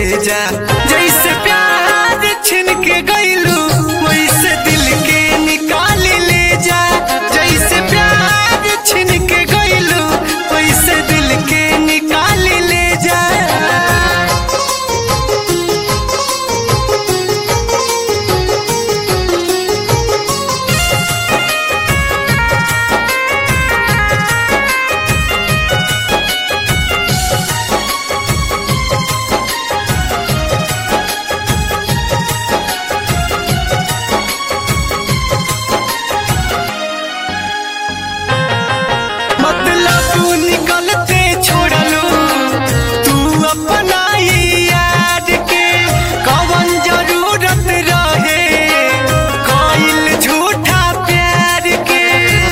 जा जैसे प्यार छिन के गईलू वैसे दिल के निकाल ले जा जैसे प्यार छिन के गईलू वैसे दिल के निकाल ले जा मतलब तू निकलते छोड़लू तू अपना ही याद के कवन जरूरत रहे कइल झूठा प्यार के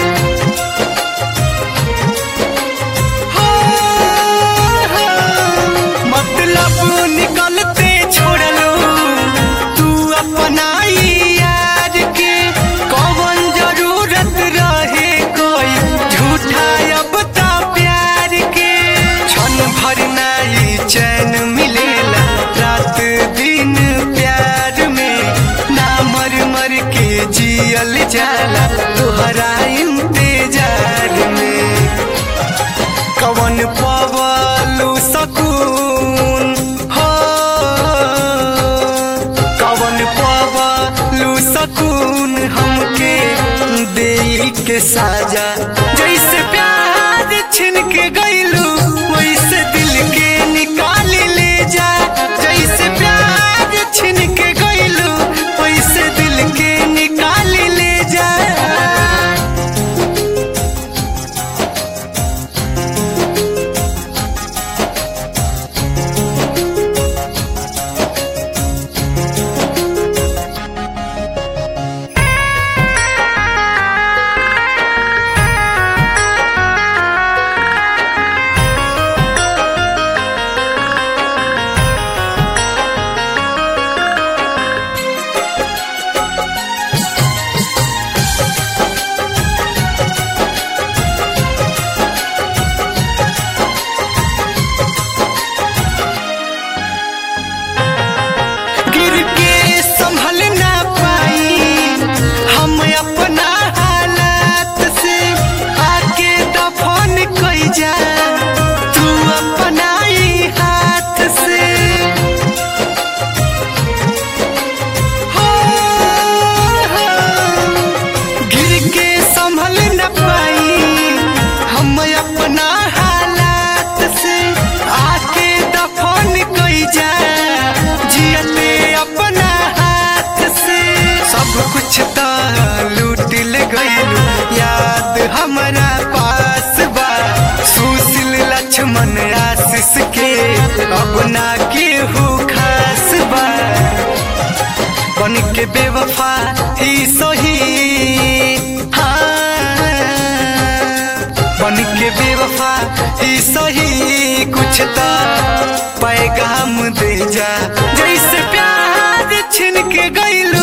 हो, हो, मतलब निकलते छोड़लू तू अपना ही याद के कवन जरूरत रहे कोई झूठा अब ता प्यार के क्षण भर नाई चैन मिलेला रात दिन प्यार में ना मर मर के जियल जाला तोहरा इंतजार में कवन पवलू सकून हो कवन पवलू सकून हमके दे के साजा जैसे प्यार छिन के गईलू वैसे दिल के निकाल ले जा जैसे प्यार छिन के गईलू वैसे दिल के निकाल ले जा गिर के संभल ना पाई हम अपना हालात से आके दफन कई जा तू अपना ही हाथ से हो, हो, गिर के संभल न पाई हम अपना हालात से आके दफन कई जा जियते अपना हाथ से सब कुछ त लूट ले गईलू याद हमारा पास बा सुशील लक्ष्मण आशीष के अब ना केहू खास बा बन के बेवफा ही सही हाँ बन के बेवफा ही सही कुछ तो पैगाम दे जा जैसे प्यार छिन के गईलू